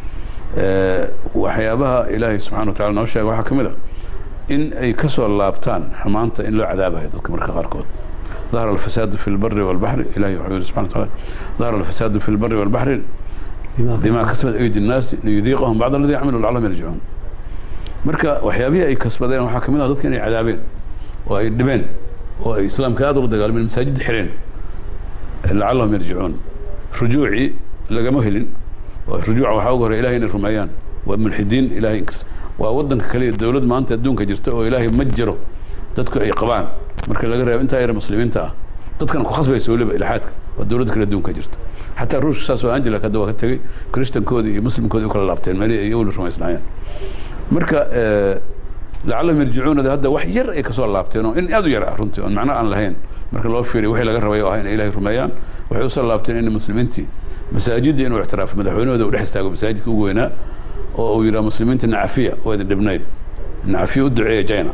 waxyaabaha ilaahay subxana wa tacala noo sheega waxaa ka mid a in ay ka soo laabtaan xumaanta in loo cadaabayo dadka marka qaarkood ظهر الفساد في البر والبحر إلهي وحبيبه سبحانه وتعالى ظهر الفساد في البر والبحر بما كسبت أيدي الناس ليذيقهم بعض الذي عملوا لعلهم يرجعون marka waxyaabihii ay kasbadeen waxaa kamid ah dadka inay cadaabeen oo ay dhibeen oo ay islaamka aad ula dagaalameen masaajid xireen lacallahum yarjicuun rujuucii lagama helin oo rujuuca waxaa ugu horey ilahay inay rumeeyaan waa mulxidiin ilahay waa wadanka kaliya dowlad maanta adduunka jirta oo ilaahay ma jiro dadku ay qabaan marka laga reebo intaa yar muslimiinta ah dadkan ku khasbaysa weliba ilxaadka waa dowladda kale adduunka jirta xataa ruushka saas oo angela hadda waa ka tegey christankoodii iyo muslimkoodii u kala laabteen meelihii ay awli rumaysnaayeen marka lacallahum yarjicuunada hadda wax yar ay kasoo laabteen oo in aad u yar ah runtii oon macno aan lahayn marka loo fiiriyo wixii laga rabay oo ah inay ilahay rumeeyaan waxay usoo laabteen in muslimiintii masaajidda inuu ictiraafo madaxweynahooda uu dhex istaago masaajidka ugu weynaa oo uu yidhaha muslimiinta nacafiya oo idin dhibnayd nacafiya u duceeya china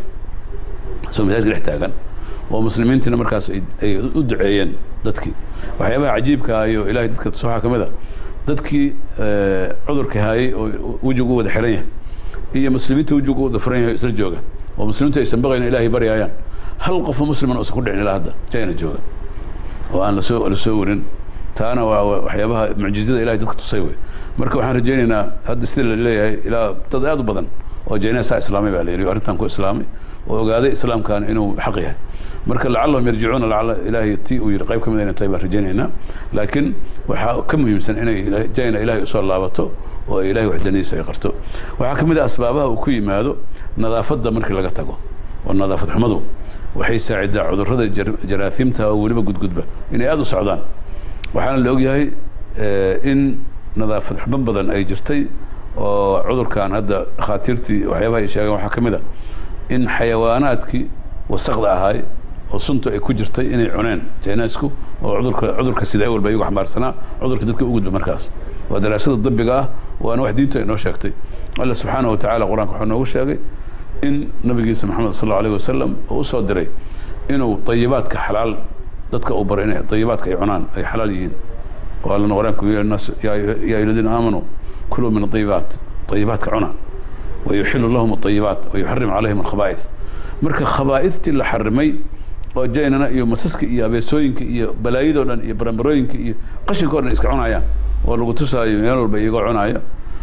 soo masaajidka dhex taagan oo muslimiintiina markaas ay u duceeyeen dadkii waxyaabaha cajiibka ah iyo ilahay dadka waxaa ka mid a dadkii cudurka haayey oo wejigu u wada xiran yahay iyo muslimiinta wejigu u wada furan yahay isla jooga oo muslimiintu aysan baqayn ilaahay baryaayaan hal qofoo musliman uusan ku dhicin ilaa hadda china jooga oo aan lasoo lasoo warin taana waa waxyaabaha mucjizada ilahay dadka tusay wey marka waxaan rajaynaynaa hadda sida la leeyahay ilaa dad aad u badan oo jayna saa islaamay baa la yidhi arrintan ku islaamay oo ogaaday islaamkan inuu xaq yahay marka lacallahum yarjicuuna lacalla ilaahay ti uu yidhi qayb ka mid inay tahay baan rajaynaynaa laakiin waxaa ka muhiimsan inay jayna ilaahay usoo laabato oo ay ilahay waxdanidiisa ay qarto waxaa ka mid ah asbaabaha uu ku yimaado nadaafadda markii laga tago oo nadaafad xumadu waxay saacidaa cudurrada jaraahiimta oo weliba gudgudba inay aada u socdaan waxaana la ogyahay in nadaafad xumo badan ay jirtay oo cudurkan hadda dhakhaatiirtii waxyaabaha ay sheegeen waxaa ka mid a in xayawaanaadkii wasaqda ahaay oo suntu ay ku jirtay inay cuneen jaynaasku oo cudurka cudurka sida awalba iyagu xambaarsanaa cudurka dadka u gudba markaas waa daraasada dabiga ah waana wax diintu ay noo sheegtay alla subxaana wa tacala qur-aanka wuxuu noogu sheegay in nabigiisa maxamed sal allau alayh wasalam uu usoo diray inuu dayibaadka xalaal dadka uu baro inay dayibaadka ay cunaan ay xalaal yihiin oo allana qur-aanku yii nas yaa ayuha aladiina aamanuu kuluu min adayibaat dayibaadka cuna wayuxilu lahum adayibaat wayuxarim calayhim alkhabaa'is marka khabaa'istii la xarimay oo jaynana iyo masaska iyo abeesooyinka iyo balaayadoo dhan iyo barambarooyinka iyo qashinka o dhan iska cunayaan oo lagu tusaayo meel walba iyagoo cunaayo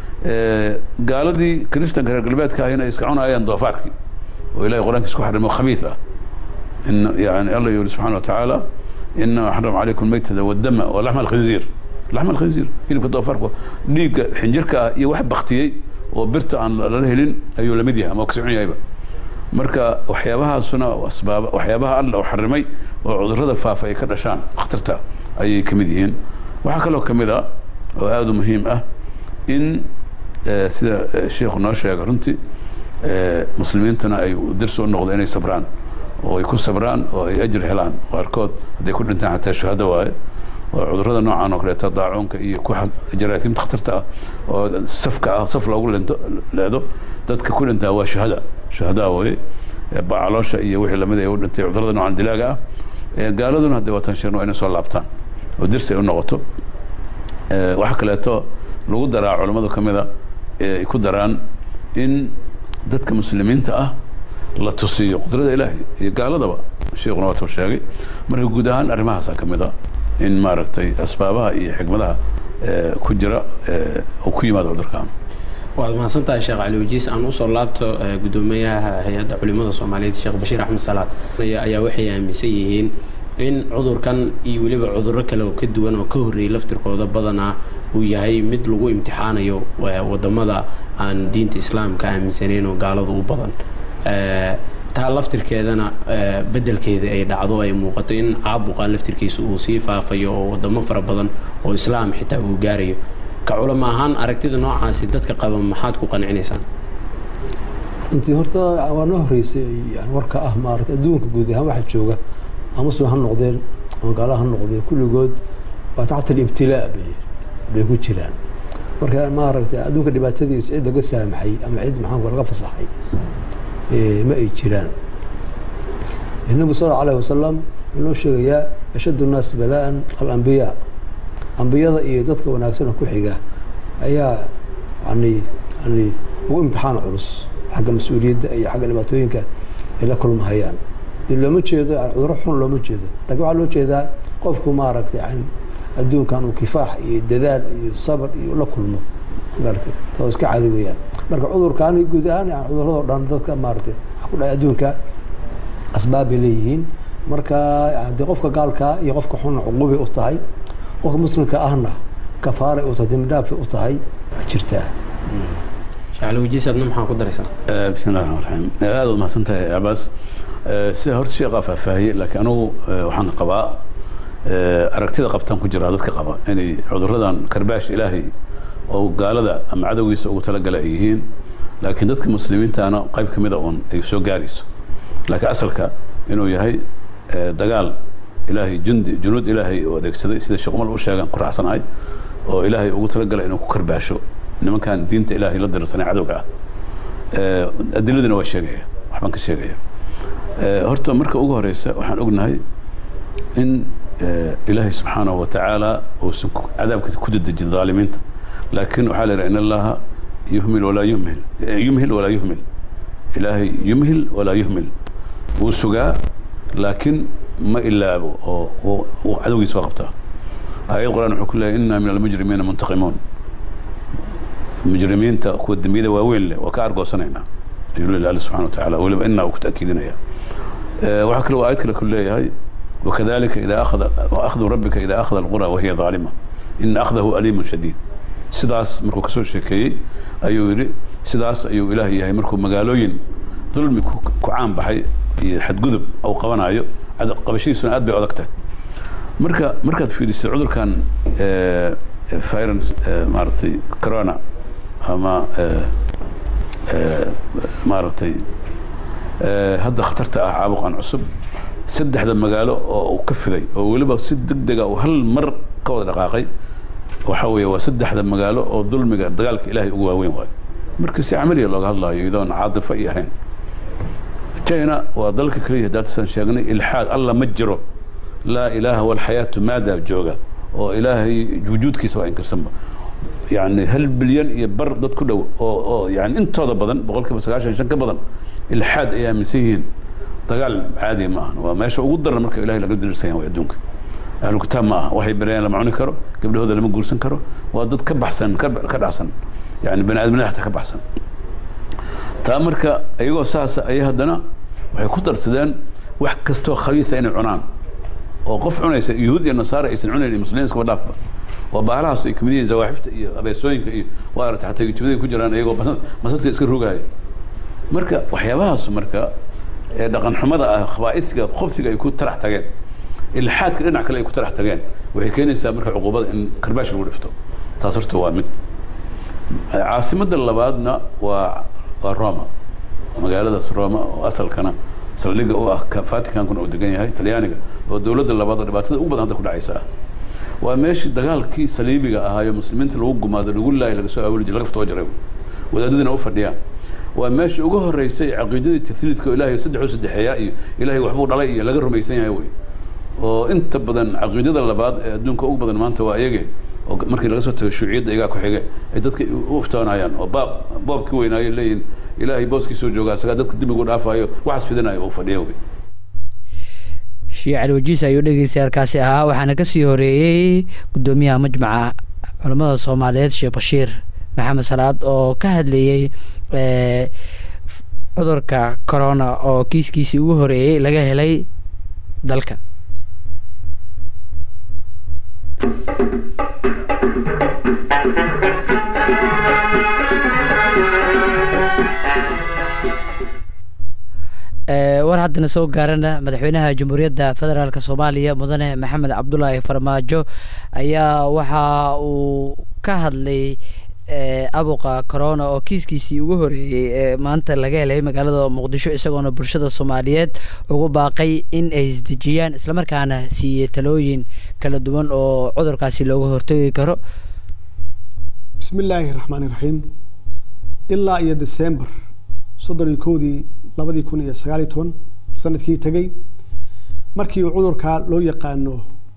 gaaladii kristanka reer galbeedka ahina iska cunayaan doofaarkii oo ilahay qur-aankiis ku xarimo khabiis ah in yani alla yuri subxana wa tacaala inama xaram calaykum maytada wadama wa laxma alkhinziir laxma alkhinziir hilibka doofaarka dhiigga xinjirka ah iyo wax baktiyey oo birta aan lala helin ayuu lamid yahay ama kasi cun yahayba marka waxyaabahaasuna asbaab waxyaabaha alla uu xarimay oo cudurrada faafa ay ka dhashaan khatarta ayay ka mid yihiin waxaa kaloo ka mid a oo aada u muhiim ah in sida sheikhu noo sheega runtii muslimiintuna ay dirsi u noqdo inay sabraan oo ay ku sabraan oo ay ajir helaan qaarkood hadday ku dhintaan xataa shuhado waaye oo cudurrada noocan oo kaleeto daacuunka iyo ku jaraatiimta khatarta ah oo safka ah saf loogu lento leedo dadka ku dhintaa waa shuhada shuhadaa weye bacaloosha iyo wixii lamid ay u dhintay cudurrada noocan dilaaga ah gaaladuna hadday wataan sheegno waa inay soo laabtaan oo dirsi ay u noqoto waxaa kaleeto lagu daraa culammadu ka mida ay ku daraan in dadka muslimiinta ah la tusiyo qudrada ilaahay iyo gaaladaba sheikuna waatuu sheegay marka guud ahaan arrimahaasaa ka mid a in maaragtay asbaabaha iyo xikmadaha ku jira uu ku yimaado cudurkan waad mahadsantahay sheekh cali wajiis aan usoo laabto gudoomiyaha hay-adda culimada soomaaliyeed sheekh bashiir axmed salaad ayaa waxay aaminsan yihiin in cudurkan iyo weliba cudurro kale oo ka duwan oo ka horreeyey laftirkooda badanaa uu yahay mid lagu imtixaanayo wadamada aan diinta islaamka aaminsanayn oo gaaladu u badan taa laftirkeedana bedelkeeda ay dhacdo ay muuqato in caabuqa laftirkiisa uu sii faafayo oo wadamo fara badan oo islaam xitaa uu gaarayo ka culamo ahaan aragtida noocaasi dadka qaba maxaad ku qancinaysaan runtii horta waa noo horeysay yani warka ah maarata adduunka guud ahaan waxa jooga ama muslim ha noqdeen ama gaala ha noqdeen kulligood waa taxta alibtilaa bay bay ku jiraan marka maaragtay adduunka dhibaatadiisa cid laga saamaxay ama cid maxaanku laga fasaxay ma ay jiraan النبي صلى الله عليه وسلم inuu sheegayaa ashad الnaas balaa alambiyaa ambiyada iyo dadka wanaagsana ku xiga ayaa yani yani ugu imtixaan culus xagga mas-uuliyadda iyo xagga dhibaatooyinka ay la kulmahayaan looma jeedo cuduro xun looma jeedo lakin waxaa loo jeedaa qofku maaragtay yani adduunkan uu kifaax iyo dadaal iyo sabr iyo la kulmo maaragtay taa iska caadi weeyaan marka cudurkaani guud ahaan yani cuduradoo dhan dadka maaragtay waxa ku dhacay adduunka asbaab bay leeyihiin marka de qofka gaalkaa iyo qofka xunna cuqubay u tahay qofka muslimka ahna kafaaray u tahay dembidhaafay u tahay waa jirtaa shacalwajiisadna maxaa ku daraysaa bismi llahi raxmaan raxiim aada ud mahadsan tahay cabaas sida horta sheekhaa faahfaahiyey laakiin anugu waxaan qabaa aragtida qabtaan ku jiraa dadka qaba inay cuduradan karbaash ilaahay oo gaalada ama cadowgiisa ugu talagala ay yihiin laakiin dadka muslimiintaana qayb ka mida uun ay soo gaarayso laakiin asalka inuu yahay dagaal ilaahay jundi junuud ilaahay uu adeegsaday sida sheekh umar u sheegan ku raacsanahay oo ilaahay ugu talagalay inuu ku karbaasho nimankan diinta ilaahay la dirsanay cadowga ah adiladina waa sheegaya waxbaan ka sheegaya horta marka ugu horeysa waxaan ognahay in ilaahay subxaanahu wa tacaala uusan cadaabkiisa ku dedejin dhaalimiinta laakiin waxaa la yidhaha in allaha yuhmil walaa yuhmil yumhil walaa yuhmil ilaahay yumhil walaa yuhmil wuu sugaa laakiin ma ilaabo oo uu cadowgiisa waa qabtaa aayad quraan wuxuu ku leeyahy inna min almujrimiina muntaqimuun mujrimiinta kuwa dembiyada waaweyn leh waa ka argoosanaynaa ayuu leeyahy alle subxana wa tacaala weliba inaa uu ku ta'kiidinaya waxaa kale uu aayad kale ku leeyahay wakadalika idaa akhada akhdu rabbika idaa akhada alqura wahiya dhaalima ina akhdahu aliimun shadiid sidaas markuu kasoo sheekeeyey ayuu yidhi sidaas ayuu ilaah yahay markuu magaalooyin dulmi ku caan baxay iyo xadgudub uu qabanayo qabashadiisuna aad bay adag tahay marka markaad fiidisay cudurkan virus maaragtay corona ama maaragtay hadda khatarta ah caabuqan cusub saddexda magaalo oo uu ka fiday oo weliba si deg dega uu hal mar ka wada dhaqaaqay waxa weeye waa saddexda magaalo oo dulmiga dagaalka ilaahay ugu waaweyn waayo marka si camaliya looga hadlaayo iyadoon caadifa iyo ahayn china waa dalka keliya hadaatasaan sheegnay ilxaad alla ma jiro laa ilaaha walxayaatu maadaa jooga oo ilaahay wujuudkiisa waa inkirsanba yani hal bilyan iyo bar dad ku dhow oo oo yani intooda badan boqol kiiba sagaashan shan ka badan ilxaad ay aaminsan yihiin dagaal caadi ma aha waa meesha ugu daran marka ilahay laga dirirsan yahay adduunka ahlu kitaab ma aha waxay barayaan lama cuni karo gabdhahooda lama guursan karo waa dad ka baxsan ka dhacsan yani bani aadamnada xataa ka baxsan taa marka iyagoo saasa ayay haddana waxay ku darsadeen wax kastoo khabiisa inay cunaan oo qof cunaysa yuhuud iyo nasaara aysan cunayn iyo muslimiin iskaba dhaafba oo baalahaas ay kamid yihiin zawaaxifta iyo abeesooyinka iyo waa aragtay xataa gijibada ku jiraan iyagoo masaska iska rogaaya marka waxyaabahaas marka ee dhaqan xumada ah khabaa'idka khobsiga ay ku tarax tageen ilxaadka dhinac kale ay ku tarax tageen waxay keenaysaa marka cuquubada in karbaash lagu dhifto taas horta waa mid caasimadda labaadna waa waa roma magaaladaas roma oo asalkana saldhigga u ah vaticankuna uu degan yahay talyaaniga oo dowladda labaad oo dhibaatada ugu badan hadda ku dhacaysa ah waa meeshii dagaalkii saliibiga ahaayo muslimiinta lagu gumaado lagu laayay laga soo aawuli jiray laga ftoo jiray wadaadadina u fadhiyaan waa meeshii ugu horeysay caqiidadii tafliidka oo ilaahay saddex u saddexeeyaa iyo ilaahay waxbuu dhalay iyo laga rumaysan yahay wey oo inta badan caqiidada labaad ee adduunka ugu badan maanta waa iyage oo markii laga soo tago shuuciyadda iyagaa ku xige ay dadka u iftoonayaan oo baab boobkii weynaayo leeyihin ilaahay booskiisoo joogaa isagaa dadka dimigu dhaafayo waxaas fidinayo uu fadhiya wey shiic alwajiis ayuu dhegeystayaarkaasi ahaa waxaana kasii horeeyey guddoomiyaha majmaca culamada soomaaliyeed sheekh bashiir maxamed salaad oo ka hadlayey cudurka corona oo kiiskiisii ugu horeeyey laga helay dalka war haddana soo gaarana madaxweynaha jamhuuriyadda federaalk soomaaliya mudane maxamed cabdulaahi farmaajo ayaa waxa uu ka hadlay abuqa corona oo kiiskiisii ugu horeeyey ee maanta laga helay magaalada muqdisho isagoona bulshada soomaaliyeed ugu baaqay in ay isdejiyaan islamarkaana siiyey talooyin kala duwan oo cudurkaasi looga hortagi karo bismi illaahi raxmaani raxiim ilaa iyo december soddon iyo kowdii labadii kun iyo sagaal iyo toban sanadkii tegey markii uu cudurka loo yaqaano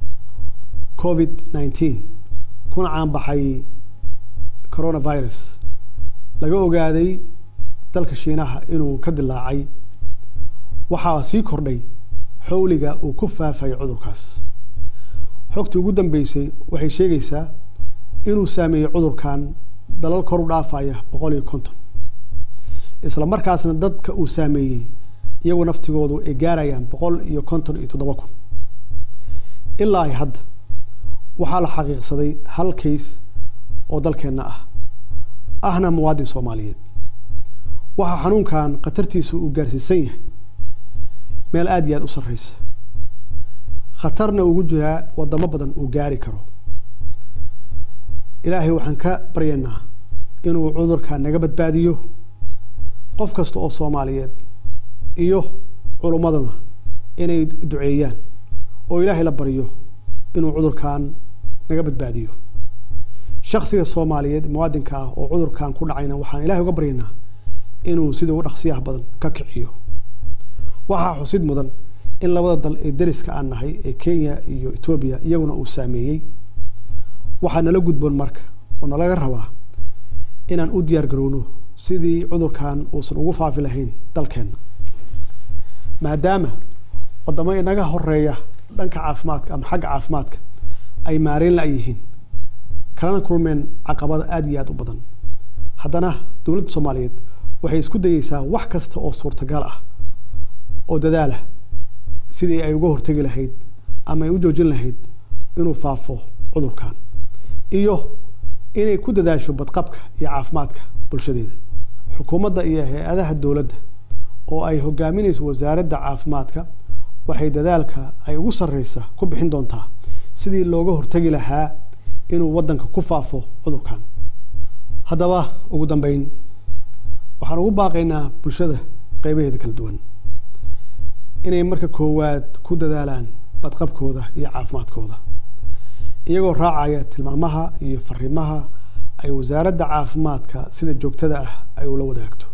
covid nineteen kuna caanbaxay coronavirus laga ogaaday dalka shiinaha inuu ka dilaacay waxaa sii kordhay xowliga uu ku faafayo cudurkaas xogtii ugu dambeysay waxay sheegaysaa inuu saameeyey cudurkan dalal kor u dhaafaya boqol iyo konton isla markaasna dadka uu saameeyey iyagu naftigoodu ay gaarayaan boqol iyo konton iyo toddoba kun ilaa ay hadda waxaa la xaqiiqsaday hal kays oo dalkeenna ah ahna muwaadin soomaaliyeed waxaa xanuunkan khatartiisu uu gaarsiisan yahay meel aada iyo aada u sarreysa khatarna ugu jiraa wadamo badan uu gaari karo ilaahay waxaan ka baryaynaa inuu cudurka naga badbaadiyo qof kasta oo soomaaliyeed iyo culummaduna inay duceeyaan oo ilaahay la baryo inuu cudurkan naga badbaadiyo shaksiga soomaaliyeed muwaadinka ah oo cudurkan ku dhacayna waxaan ilahay uga baryaynaa inuu sida ugu dhaqsiyaha badan ka kiciyo waxaa xusid mudan in labada dal ee dariska aan nahay ee kenya iyo etoobiya iyaguna uu saameeyey waxaa nala gudboon marka oo nalaga rabaa inaan u diyaar garowno sidii cudurkan uusan ugu faafi lahayn dalkeenna maadaama wadamo inaga horeeya dhanka caafimaadka ama xagga caafimaadka ay maareyn la yihiin kalana kulmeen caqabada aada iyo aada u badan haddana dowladda soomaaliyeed waxay isku dayeysaa wax kasta oo suurtagal ah oo dadaalah sidii ay uga hortegi lahayd ama ay u joojin lahayd inuu faafo cudurkan iyo inay ku dadaasho badqabka iyo caafimaadka bulshadeeda xukuumadda iyo hay-adaha dowladda oo ay hogaaminayso wasaaradda caafimaadka waxay dadaalka ay ugu sarreysa ku bixin doontaa sidii looga hortegi lahaa inuu waddanka ku faafo cudurkan haddaba ugu dambeyn waxaan ugu baaqaynaa bulshada qeybaheeda kala duwan inay marka koowaad ku dadaalaan badqabkooda iyo caafimaadkooda iyagoo raacaya tilmaamaha iyo fariimaha ay wasaaradda caafimaadka sida joogtada ah ay ula wadaagto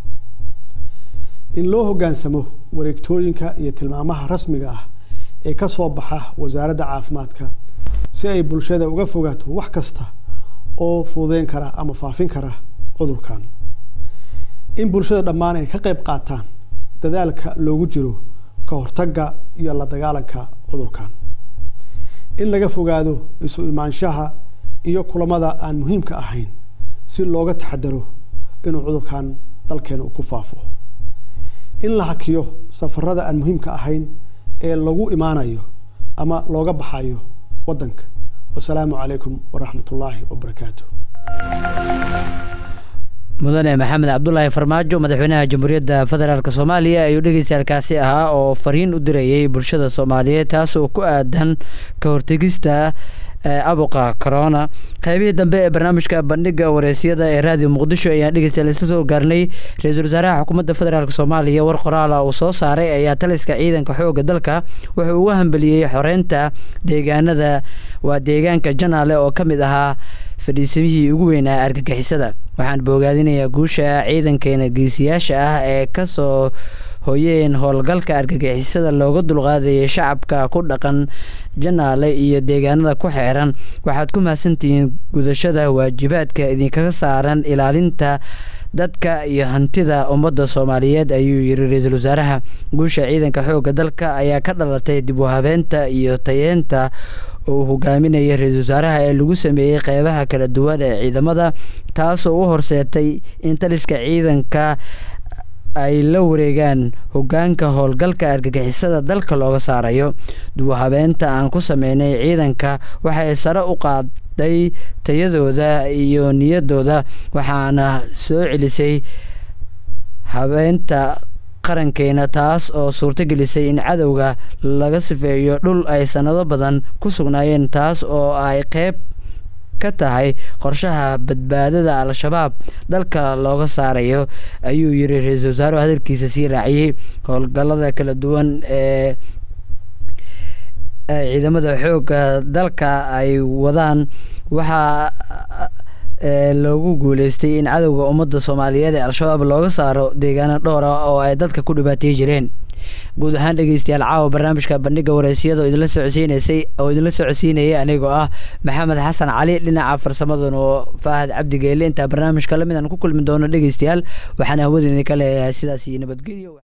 in loo hoggaansamo wareegtooyinka iyo tilmaamaha rasmiga ah ee ka soo baxa wasaaradda caafimaadka si ay bulshada uga fogaato wax kasta oo fududeyn kara ama faafin kara cudurkan in bulshada dhammaan ay ka qayb qaataan dadaalka loogu jiro ka hortagga iyo la dagaalanka cudurkan in laga fogaado isu imaanshaha iyo kulamada aan muhiimka ahayn si looga taxadaro inuu cudurkan dalkeena uu ku faafo in la hakiyo safarada aan muhiimka ahayn ee lagu imaanayo ama looga baxayo waddanka wasalaamu calaykum waraxmat ullaahi wabarakaatu mudane maxamed cabdulaahi farmaajo madaxweynaha jamhuuriyadda federaalk soomaaliya ayuu dhegeystaalkaasi ahaa oo fariin u dirayay bulshada soomaaliyeed taas oo ku aadan ka hortegista abuqa corona qaybihii dambe ee barnaamijka bandhiga wareysyada ee raadiyo muqdisho ayaan dhegeystayaal isla soo gaarnay ra-iisul wasaaraha xukuumadda federaalk soomaaliya war qoraala uu soo saaray ayaa taliska ciidanka xooga dalka wuxuu uga hambeliyey xoreynta deegaanada waa deegaanka janaale oo ka mid ahaa fadhiisamihii ugu weynaa argagixisada waxaan boogaadinayaa guusha ciidankeena geesiyaasha ah ee kasoo hoyeen howlgalka argagixisada looga dulqaadayay shacabka ku dhaqan janaale iyo deegaanada ku xeeran waxaad ku mahadsantihiin gudashada waajibaadka idinkaga saaran ilaalinta dadka iyo hantida ummadda soomaaliyeed ayuu yiri ra-iisul wasaaraha guusha ciidanka xoogga dalka ayaa ka dhalatay dib u habeenta iyo tayeenta uu hogaaminaya ra-iisul wasaaraha ee lagu sameeyey qeybaha kala duwan ee ciidamada taasoo u horseetay in taliska ciidanka ay la wareegaan hogaanka howlgalka argagixisada dalka looga saarayo dib u habeenta aan ku sameynay ciidanka waxay sare u qaaday tayadooda iyo niyadooda waxaana soo celisay habeenta qarankeena taas oo suurto gelisay in cadowga laga sifeeyo dhul ay sanado badan ku sugnaayeen taas oo ay qeyb ka tahay qorshaha badbaadada al-shabaab dalka looga saarayo ayuu yiri ra-iisul wasaaruhu hadalkiisa sii raaciyey howlgallada kala duwan ee ciidamada xoogga dalka ay wadaan waxaa loogu guuleystay in cadowga ummadda soomaaliyeed ee al-shabaab looga saaro deegaano dhowra oo ay dadka ku dhibaatay jireen guud ahaan dhegeystayaal caawa barnaamijka bandhiga wareysiyada oo idinla socodsiineysay oo idinla socodsiinayay anigoo ah maxamed xasan cali dhinaca farsamaduna oo faahad cabdi geele intaa barnaamijka lamid aan ku kulmi doono dhegeystayaal waxaan hawada idinka leeyahay sidaas iyo nabadgelyo